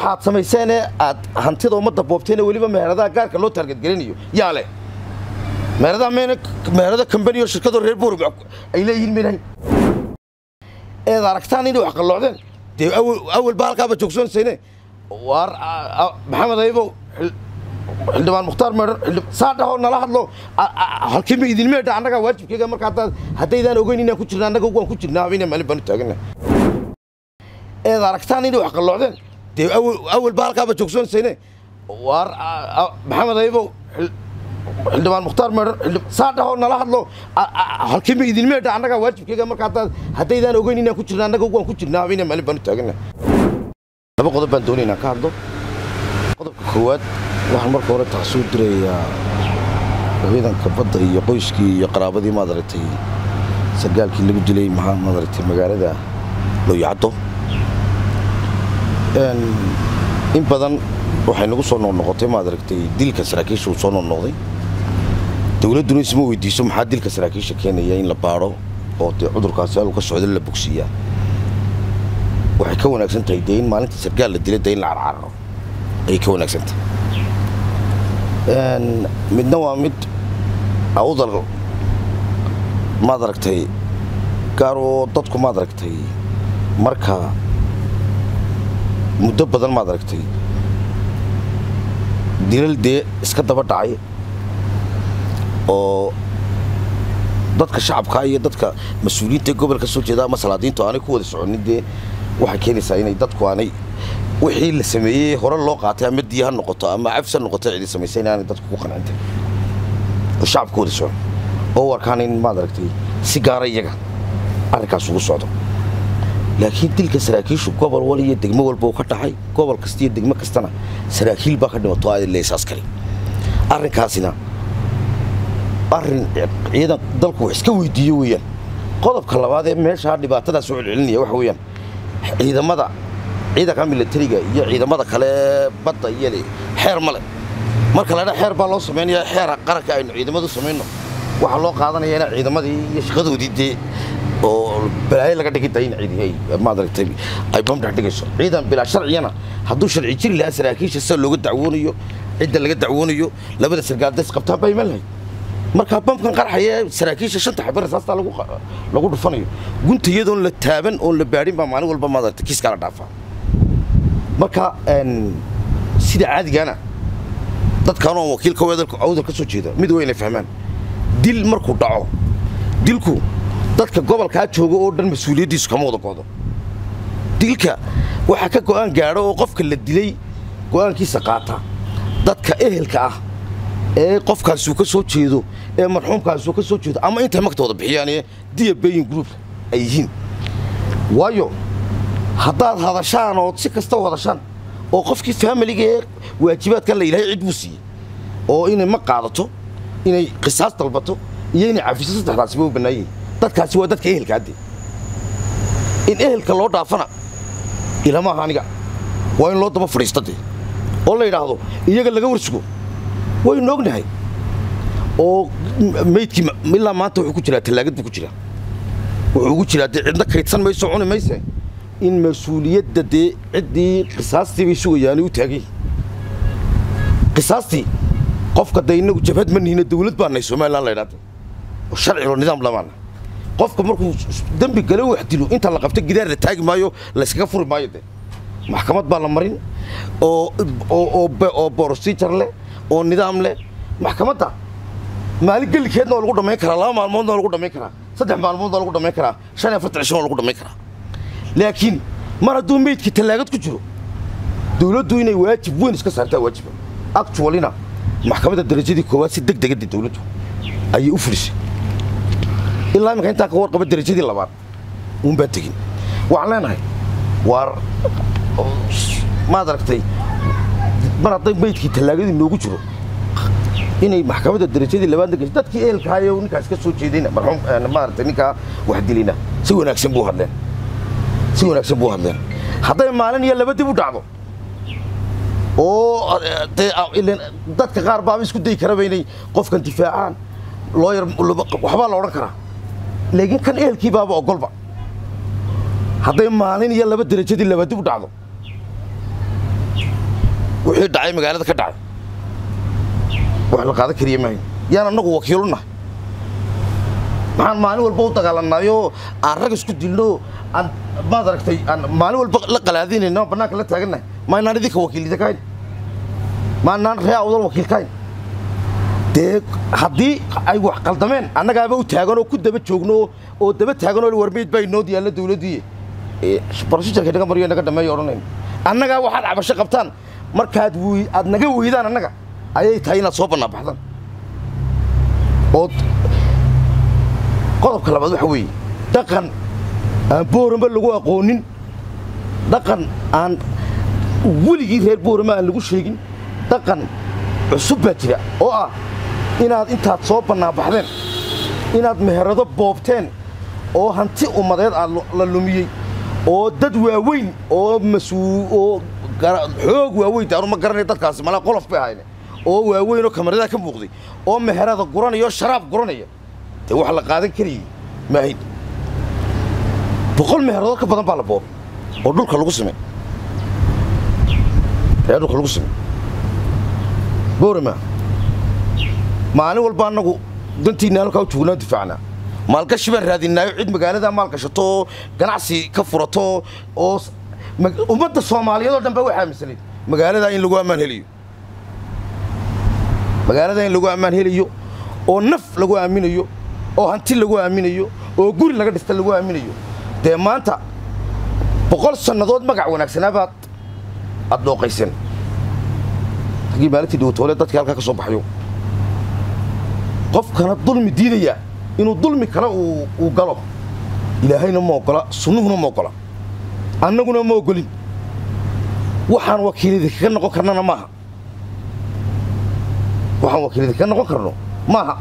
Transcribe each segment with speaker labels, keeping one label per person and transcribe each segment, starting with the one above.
Speaker 1: waxaad samayseen ee aad hantida ummadda boobteen weliba meheradaha gaarka loo taargadgelinayo yaa leh meheradaha mayna meherada kambaniyo shirkadoo reer boorg ay leeyihiin maynan eed aragtaan inay wax qalloocdeen dee awal ba halkaaba joogsoonsayne waar maxamed aybow xildhibaan mukhtaar meedhar saa dhahoo nala hadlo halkiima idin meedha annagaa waajibkeyga marka haddaad haddaydaan ogeyn inaan ku jirna annaga waan ku jirnaa habeenna maalin baanu taagana eed aragtaan inay wax qalloocdeen dee awal ba halkaaba joogsoonsayne waar maxamed aybow xildhibaan mukhtaar meedhar saa dhahoo nala hadlo halkiima idin meedha annagaa waajibkeyga marka haddaad haddaydaan ogeyn inaan ku jirna annaga waan ku jirnaa habeenna maalin baanu taagana laba qodob baan doonay inaan ka hadlo qodobka koowaad waxaan marka hore taasuu dirayaa ciidanka badda iyo qoyskii iyo qaraabadii maad aragtay sargaalkii lagu dilay maxaa maad aragtay magaalada looyacaddo in badan waxay nagu soo noqnoqotay maad aragtay dilka saraakiisha uu soo noqnoqday dowladduna isma weydiiso maxaa dilka saraakiisha keenaya in la baadho oo dee cudurkaasi haluu ka socdo la bogsiiyaa waxay ka wanaagsan tahay dee in maalinta sargaal la dilay dee in la carcararo ayay ka wanaagsan tahay midna waa mid awdal maad aragtay gaar oo dadku maad aragtay marka muddo badan maad aragtay dilal dee iska daba dhacay oo dadka shacabkaa iyo dadka mas-uuliyiinta gobolka soo jeeda ama salaadiintu aanay ku wada soconin dee waxay keenaysaa inay dadku aanay wixii la sameeyey hore loo qaatay ama diya ha noqoto ama cafs ha noqoto cidi samaysay inaanay dadku ku qancintay oo shacabku wada socon oo warkaan in maad aragtay si gaara iyaga arrinkaas ugu socdo laakiin dilka saraakiishu gobol wal iyo degmo walba uu ka dhacay gobol kasta iyo degmo kastana saraakiil baa ka dhimato aad leesaas kale arrinkaasina arrin ciidan dalku wax iska weydiiyo weeyaan qodobka labaad ee meeshaa dhibaatadaas soo celcelinaya waxa weeyaan ciidamada ciidanka militariga iyo ciidamada kale badda iyo xeer male marka ladha xeer baa loo samaynaya xeera qaranka aynu ciidamadu samayno waxaa loo qaadanaya ina ciidamadii iyo shaqadoodii dee oo balaayo laga dhigida in maadaragtay ay bam dhex dhigayso ciidan bilaa sharciyana hadduu sharci jiri lahaa saraakiisha sida looga dacwoonayo cidda laga dacwoonayo labada sargaaldays qabtaan baa iman lahayd markaa bamkan qarxaya saraakiisha shanta xabar rasaastaa lagu dhufanayo gunta iyadoon la taaban oon la baadhin baa maalin walba maadaragtay kiiskaa la dhaafaa marka sida caadigaana dadkaanoo wakiilka awdal ka soo jeeda mid waa inay fahmaan dil markuu dhaco dilku dadka gobolkaa jooga oo dhan mas-uuliyaddiisu kama wada goodo dilka waxaa ka go'aan gaadho oo qofka la dilay go'aankiisa qaata dadka ehelka ah ee qofkaasuu ka soo jeedo ee marxuumkaasuu ka soo jeedo ama intay magtooda bixiyaanee diya bayin group ay yihiin waayo haddaad hadashaan ood si kasta u hadashaan oo qofkii faamiliga ee waajibaadkan la ilahay cid buu siiyey oo inay ma qaadato inay qisaas dalbato iyo inay cafiso saddexdaasiba u bannaayeen dadkaasi waa dadka ehelka hadde in ehelka loo dhaafana ilamaha aniga waa in loo daba fadhiista dee oo la yidhaahdo iyaga laga warsugo waynu ognahay oo meydkii ilaa maanta wuxuu ku jiraa tallaagad buu ku jiraa wuxuu ugu jiraa dee cidna kaydsan mayso cuni mayse in mas-uuliyadda dee ciddii qisaastii bay sugayaanay u taagay qisaastii qofka dee innagu jabhad ma nihina dawlad baanay somalilan la ydhahda oo sharcilo nidaam lamaana qofka markuu dembi gale wax dilo inta la qabto gidaar la taagi maayo layskaga furi maayo dee maxkamad baa la marin oo oo borosijar leh oo nidaam leh maxkamadda maalin gelikeedna waa lagu dhammayn karaa laba maalmoodna waa lagu dhammayn karaa saddex maalmoodna waa lagu dhammayn karaa shan iyo afartan cishan waa lagu dhammayn karaa laakiin mar hadduu meydkii tallaagad ku jiro dawladdu inay waajib weyn iska saartaa waajiba actualina maxkamadda darajadii koowaad si deg degada dawladdu ayay u fulisay ilaa iminka intaan ka warqaba darajadii labaad uunbaa tegin waxaan leenahay waar maad aragtay mar hadday meydkii tallaagadii noogu jiro inay maxkamadda darajadii labaadna gasho dadkii ehelkaayo ninkaas ka soo jeedayna marxuum maaragtay ninkaa wax dilayna si wanaagsan buu hadleen si wanaagsan buu hadleen hadday maalin iyo laba dib u dhacdo oo dadka qaar baaba isku dayi karaba inay qofkan difaacaan looyar waxbaa la odhan karaa laakiin kan ehelkii baaba ogolba hadday maalin iyo laba derajadii laba dib u dhacdo wixii dhacay magaalada ka dhacay wax la qaadan kariya maayo yaan annagu wakiilu nahay maxaan maalin walba u dagaalanayoo aan rag isku dilno aan maad aragtay aan maalin walba la qalaadinayno bannaanka la taagannahay maynaan idinka wakiilida kahayn maanaan ree awdal wakiil kahayn dee haddii ay wax qaldameen annagaaba u taaganoo ku daba joogno oo daba taaganoo warmeyd baa inoo diyaalla dawladdiiye brosijarka naga mariyo naga dhameeyo odhanayn annagaa waxaad cabasho qabtaan markaad wy aad naga weydaan annaga ayay tahay inaad soo bannaabaxdaan ood qodobka labaad waxa weeye dhaqan aan boorama lagu aqoonin dhaqan aan weligii reer boorama aan lagu sheegin dhaqan cusub baa jira oo ah inaad intaad soo bannaabaxdeen inaad meherado boobteen oo hanti ummadeed aad la lumiyey oo dad waaweyn oo masuu oo xoog waaweyn taanu ma garanay dadkaasi malaa qolof bay ahayne oo waaweyn oo kamaradaha ka muuqday oo meherada guranaya oo sharaab guranaya dee wax la qaadan karayey maahayn boqol meheradood ka badan baa la boobay oo dhulka lagu simay ee dhulka lagu simay boorama maalin walba annagu dantiinna halkaa u joognaa difaacnaa maalgashi baan raadinaayo cid magaaladaa maal gashato oo ganacsi ka furato oo ummadda soomaaliyeed oo dhan baa waxaa aaminsanay magaaladaa in lagu ammaan heliyo magaaladaa in lagu ammaan helayo oo naf lagu aaminayo oo hanti lagu aaminayo oo guri laga dhista lagu aaminayo dee maanta boqol sannadood magac wanaagsanaabaad aad dhooqayseen ragii maalintii dhowtoole dadkii halkaa ka soo baxayo qofkana dulmi diidaya inuu dulmi kale uu galo ilaahayna ma oggola sunnuhuna ma oggola annaguna ma oggolin waxaan wakiilidi kaga noqon karnana maaha waxaan wakiilidi kaga noqon karno maaha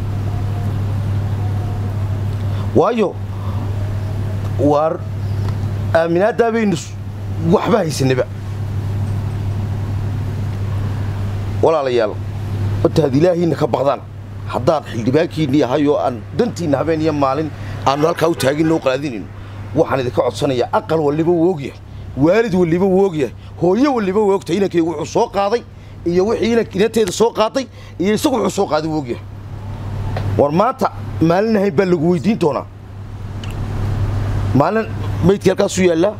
Speaker 1: waayo waar aaminaaddaa baynu waxba haysanaba walaalayaal intaad ilaahiinna ka baqdaan haddaan xildhibaankiinni ahay oo aan dantiinna habeen iyo maalin aannu halkaa u taaginno u qalaadinayno waxaan idinka codsanayaa aqal walliba wuu ogyahay waalid walliba wuu ogyahay hooyo walliba wuu ogtahay inankaygu wuxuu soo qaaday iyo wixii inanteeda soo qaaday iyo isagu wuxuu soo qaaday wuu ogyahay war maanta maalin ahayn baa lagu weydiin doonaa maalin maydkii halkaasuu yaallaa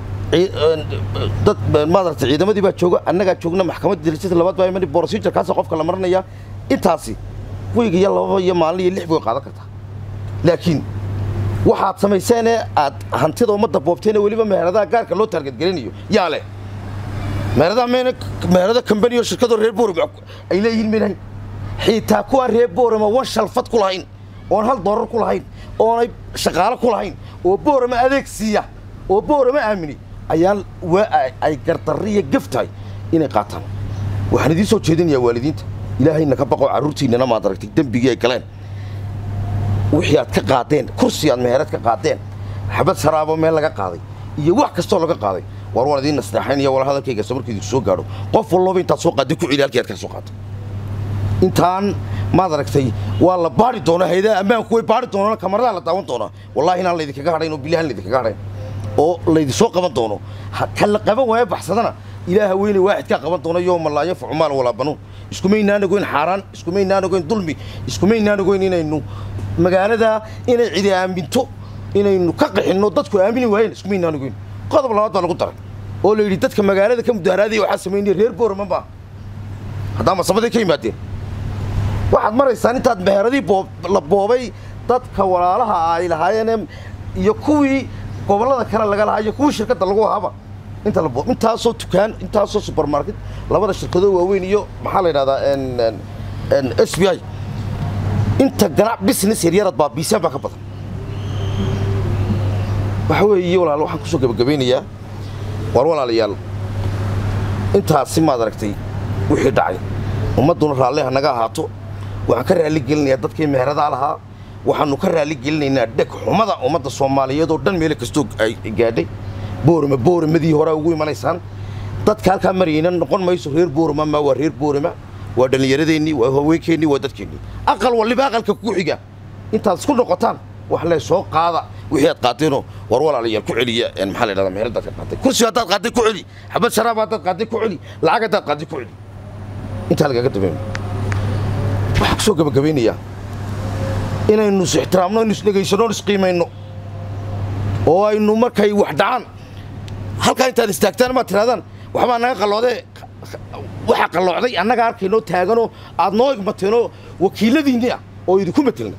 Speaker 1: dad maadaragtay ciidamadii baa jooga annagaa joogna maxkamadda darajada labaad baa imani brosijarkaasa qofka la maranayaa intaasi weyga iyo lababa iyo maalin iyo lix bay qaadan kartaa laakiin waxaad samayseenee aad hantida ummadda boobteene weliba meheradaha gaarka loo taargadgelinayo yaa leh meheradaha mayna meherada kambani oo shirkadoo reer boorama ay leeyihiin maynahayn xiitaa kuwaa reer boorama wan shalfad ku lahayn oon hal doorar ku lahayn oonay shaqaalo ku lahayn oo boorama adeeg siiya oo boorama aamini ayaan waa ay gardarri iyo gaf tahay inay qaataan waxaan idiin soo jeedinayaa waalidiinta ilaahayna ka baqoo carruurtiinnana maad aragtay dembigii ay galeen wixii aad ka qaadeen kursi aad meherad ka qaadeen xabad saraabo meel laga qaaday iyo wax kastoo laga qaaday war waan idiin nasteexaynaya wala hadalkayga so markii idinku soo gaadho qof walloba intaad soo qaadday ku celi halkii aad ka soo qaatay intaan maad aragtay waa la baari doonaa hayadaha ammaanku way baari doonaan kamaradaha la daawan doonaa wallahi inaan laydinkaga hadhayn oo bilahan laydinkaga hadhayn oo laydinsoo qaban doono ka la qaban waaya baxsadana ilaaha weyne waaxidkaa qaban doona yooma laa yanfacu maal walaa banuun iskumaynaan ogoyn xaaraan iskumaynaan ogoyn dulmi iskumaynaan ogoyn inaynu magaalada inay cidi aaminto inaynu ka qixinno dadku aamini waayeen iskumaynaan ogoyn qodob labaad baa lagu daray oo la yidhi dadka magaalada ka mudaharaadaya waxaa samaynaya reer boorama maaha haddaa masabaday ka yimaadeen waxaad maraysaan intaad meheradii la boobay dadka walaalaha ay lahaayeen iyo kuwii gobollada kale laga lahaa iyo kuwii shirkadda lagu ahaaba inta la boob intaasoo dukaan intaasoo supermarket labada shirkadoo waaweyn iyo maxaa la yidhahdaa s b i inta ganac business yaryarad baa biisaan baa ka badan waxa weeye walaal waxaan kusoo gabagabaynayaa waar walaalayaal intaasi maad aragtay wixii dhacay ummadduna raalli ha naga ahaato waxaan ka raalli gelinayaa dadkii meheradaha lahaa waxaannu ka raalli gelinaynaa dheg xumada ummadda soomaaliyeed oo dhan meelo kastoo ay gaadhay boorama boораmadii horaa ugu imanaysaan dadka halkaa marayna noqon mayso reer boorama ma waa reer boorama waa dhallinyaradeenii waa haweenkeennii waa dadkeennii aqal walliba aqalka ku xiga intaad isku noqotaan wax lee soo qaada wixii aad qaateenoo war walaalayaal ku celiya maxaa la yidhahdaa meheradaad ka qaatay kursi haddaad qaatay ku celi xabad sharaab haddaad qaatay ku celi lacag haddaad qaatay ku celi intaa lagaga dambeyn waxaa kusoo gabagabaynayaa inaynu is ixtiraamno inu isdhegaysanno isqiimayno oo aynu markay wax dhacaan halkaa intaad istaagtaan maad tirahdaan waxbaa naga qalloodee waxa qalloocday annaga arkaynoo taaganoo aad noo igmateenoo wakiiladiinni ah oo idinku matelna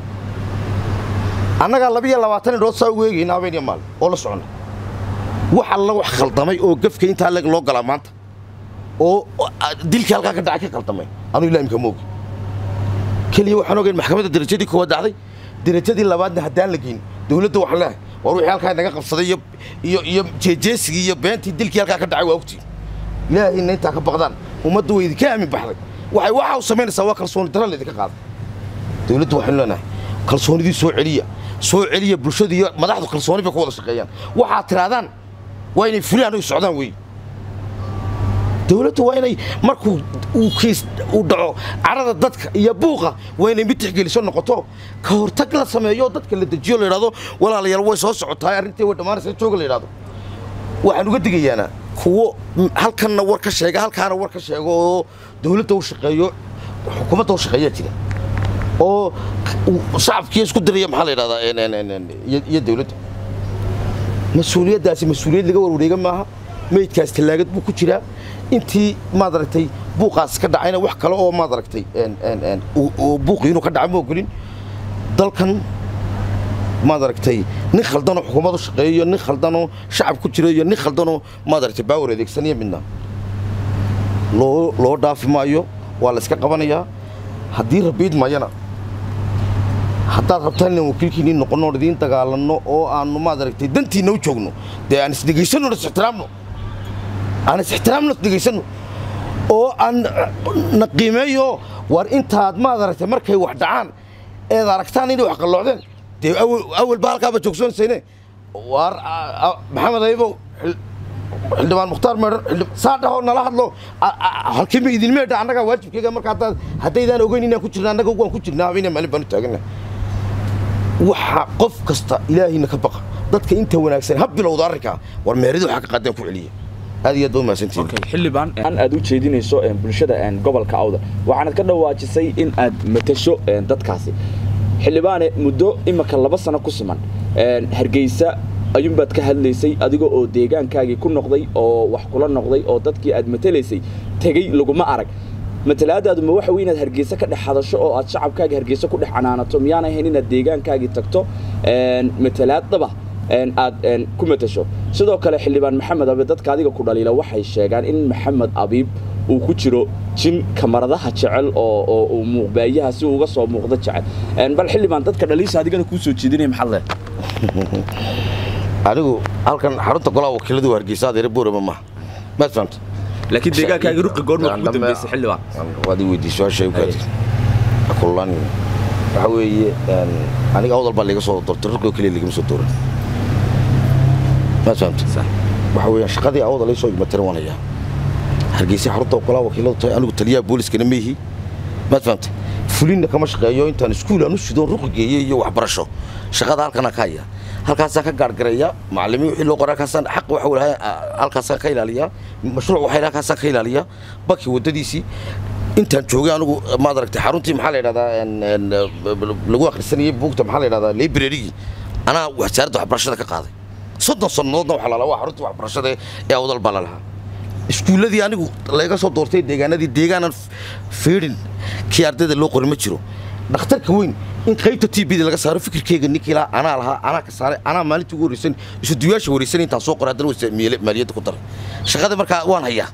Speaker 1: annagaa labiyo labaatan indhood saa ugu eegayna habeenyo maalin oo la soconna wax alla wax khaldamay oo gefka intaa leg loo galaa maanta oo dilkii halkaa ka dhacay ka khaldamay anuu ilaamika moogi keliya waxaan ogeyn maxkamadda derajadii koowaad dhacday derajadii labaadna haddaan la geyn dawladda waxaan leehay war wixii halkaa naga qabsaday iyo iyo iyo jeejeesigii iyo beentii dilkii halkaa ka dhacay waa ogtiin ilaahayna intaa ka baqdaan ummaddu way idinka aamin baxday waxay waxa u samaynaysaa waa kalsooni darra laydinka qaaday dawladdu waxaynu leenahay kalsoonidii soo celiya soo celiya bulshadu iyo madaxdu kalsooni bay ku wada shaqeeyaan waxaad tirahdaan waa inay fulaan oy socdaan weeye dawladdu waa inay markuu uu kiis uu dhaco carada dadka iyo buuqa waa inay mid tixgeliso noqoto ka hortag la sameeyo dadka la dejiyo la yidhahdo walaalayaal way soo socotaay arrintii way dhammaanaysa jooga la yidhahdo waxaan uga digayaana kuwo halkanna war ka sheega halkaana war ka sheego oo dawladda u shaqeeyo xukuumadda u shaqeeyaa jira oo shacabkii isku diraya maxaa la yidhahdaa iyo dawladda mas-uuliyaddaasi mas-uuliyad laga warwareega maaha meydkaas tallaagad buu ku jiraa intii maad aragtay buuqaas ka dhacayna wax kale oo maad aragtay buuqii inuu ka dhaca ma ogolin dalkan maad aragtay nin khaldanoo xukuumad u shaqeeyo iyo nin khaldanoo shacab ku jiro iyo nin khaldanoo maad aragtay baawar adeegsanaya midna loo loo dhaafi maayo waa la iska qabanayaa haddii rabiid mayana haddaad rabtaan inaan wakiilkiinii noqonno oon idiin dagaalanno oo aannu maad aragtay dantiinna u joogno dee aan isdhegaysanno is ixtiraamno aan is ixtiraamno isdhegaysanno oo aan na qiimeeyo war intaad maad aragtay markay wax dhacaan eed aragtaan inay wax qalloocdeen dee awal baa halkaaba joogsoonsayne waar maxamed aybow xildhibaan mukhtaar meedhan saa dhahoo nala hadlo halkiima idin meedha annagaa waajibkeyga marka haddaad haddaydaan ogeyn inaan ku jirna annaga waan ku jirnaa habeenaa maalin baan u taagannahay waxa qof kasta ilaahayna ka baqa dadka inta wanaagsan ha bilowda arrinkaa war meerida waxaa ka qaadaan ku celiya aad iyo aad baa umahadsantihiin
Speaker 2: xildhibaan aad u jeedinayso bulshada gobolka awda waxaanad ka dhawaajisay in aad matasho dadkaasi xildhibaane muddo imika laba sano ku siman hargeysa ayuunbaad ka hadlaysay adiga oo deegaankaagii ku noqday oo wax kula noqday oo dadkii aad matalaysay tegey laguma arag matalaadaadu ma waxa wey inaad hargeysa ka dhex hadasho oo aad shacabkaagii hargeysa ku dhex canaanato miyaanay ahayn inaad deegaankaagii tagto matalaadaba aad ku matasho sidoo kale xildhibaan maxamed abiib dadka adiga ku dhaliila waxay sheegaan in maxamed abiib uu ku jiro jin kamaradaha jecel oo uu muuqbaayaha si uga soo muuqdo jecel bal xildhibaan dadka dhaliisha adigana kuu soo jeedinaya maxaad leed
Speaker 1: anigu halkan xarunta golaha wakiiladu hargeysa adeere boorama maaha maad fahamta
Speaker 2: laakiin deegaankaaga ruqi goorma ugu dambeysay xildhibaan
Speaker 1: waad i weydiisay su-aasha u kaadi kullan waxa weeye aniga awdal baa layga soo doortay ruqi oo keliya lagama soo dooran maad fahamta waxa weeyaan shaqadii awda lay soo igmatiran waan hayaa hargeysa xarunta golaha wakiiladu tahay anigu taliyaha booliskana ma yihi maad fahamta fulinna kama shaqeeyo intaan iskuul aan u sidoon ruqi geeyey iyo waxbarasho shaqada halkanaa ka hayaa halkaasaan ka gaargareeya macallimiin wixii loo qoray halkaasaan xaq waxa walahay halkaasaan ka ilaaliyaa mashruuc waxay halkaasaan ka ilaaliyaa bakii waddadiisii intaan joogay anigu maad aragtay xaruntii maxaa la yidhahdaa lagu akhrisanayay buugta maxaa la yidhahdaa librarygii anaa wasaaradda waxbarashada ka qaaday soddon sannadoodna waxaa lalahaa waa xaruntii waxbarashada ee awdal baa lalahaa iskuulladii anigu layga soo doortay deegaanadii deegaanan fiidhin kii ardayda loo qori ma jiro dhakhtarka weyn in qaybta t bda laga saaro fikirkeyga ninkii lahaa anaa lahaa anaa ka saaray anaa maalintii ugu horreysan isuduyaasha wareysan intaan soo qoray haddana wasa maaliyadda ku daray shaqada markaa waan hayaa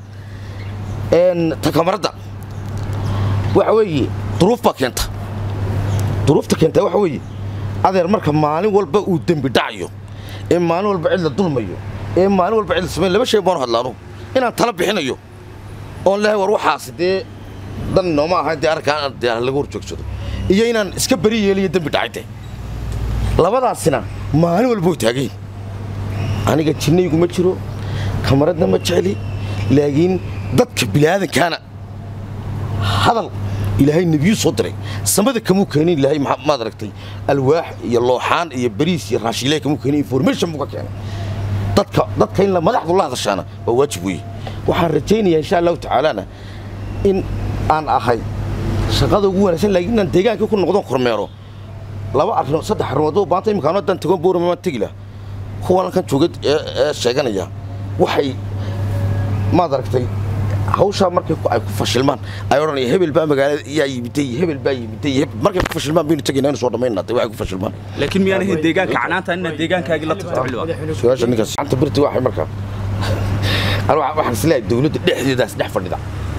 Speaker 1: takamaradda waxa weeye duruuf baa keenta duruufta keenta waxa weeye adeer marka maalin walba uu dembi dhacayo ee maalin walba cid la dulmayo ee maalin walba cid la samayn laba shay baanu hadlaanu inaan tala bixinayo oon lehay war waxaasi dee dan nooma ahayn dee arkaa dee laga hor joogsado iyo inaan iska beri yeeliyo dembi dhacayde labadaasina maalin walba way taagayin aniga jinnaygu ma jiro kamaradna ma jecli laakiin dadka bini'aadankaana hadal ilaahay nebiyu soo diray samada kamuu keenin ilaahay maad aragtay alwaax iyo looxaan iyo bariis iyo raashiile kamuu keenin information buu ka keenay dadka dadka in la madaxdu la hadashaana waa waajib weeye waxaan rajaynayaa insha allahu tacaalana in aan ahay shaqada ugu wanaagsan laakiin inaan deegaankii ku noqdo kormeero laba arrimood saddex arrimood oo baanta imikaano haddaan tagon boorama maan tegi laha kuwan halkan jooga ee sheeganaya waxay maad aragtay hawshaa markay ay ku fashilmaan ay odhanaya hebel baa magaalada yaa yimiday hebel baa yimiday markay ku fashilmaan baynu tegaynaa inu soo dhammaynaa waxay ku fashilmaan
Speaker 2: laakiin miyaan ahayn deegaanka canaanta inaad deegaankaagii la tagto xildhibaan
Speaker 1: su-aasha ninkaas gacanta birti waxay markaa anu waxaan isleeyahay dawladda dhexdeedaas dhex fadhida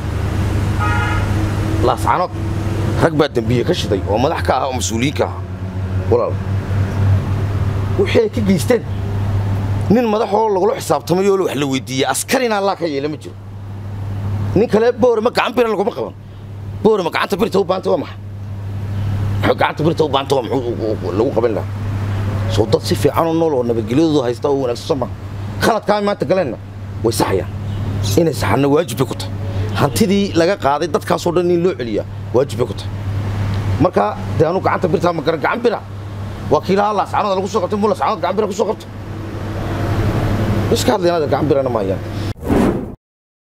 Speaker 1: laascanood rag baa dembiye ka shiday oo madax ka ah oo mas-uuliyiin ka ah walaal wixii ay ka geysteen nin madaxoo lagula xisaabtamay oo wax la weydiiyey askarina allaa ka yeela ma jiro nin kale boorama gacan bira laguma qaban boorama gacanta birta u baanta waa maxay muxuu gacanta birta u baanta waa muxuu lagu qaban lahaa soo dad si fiican oo nool oo nabadgelyadoodu haysta oo wanaagsan ma khaladkaa maanta galeenna way saxayaan inay saxanna waajib bay ku tahay hantidii laga qaaday dadkaasoo dhan in loo celiyaa waajib bay ku tahay marka dee anu gacanta birtaa ma garan gacan bira waa kii lahaa laascanoda lagu soo qabtay muu laascanood gacan bira ku soo qabto iska hadlaynaada gacan birana maayaan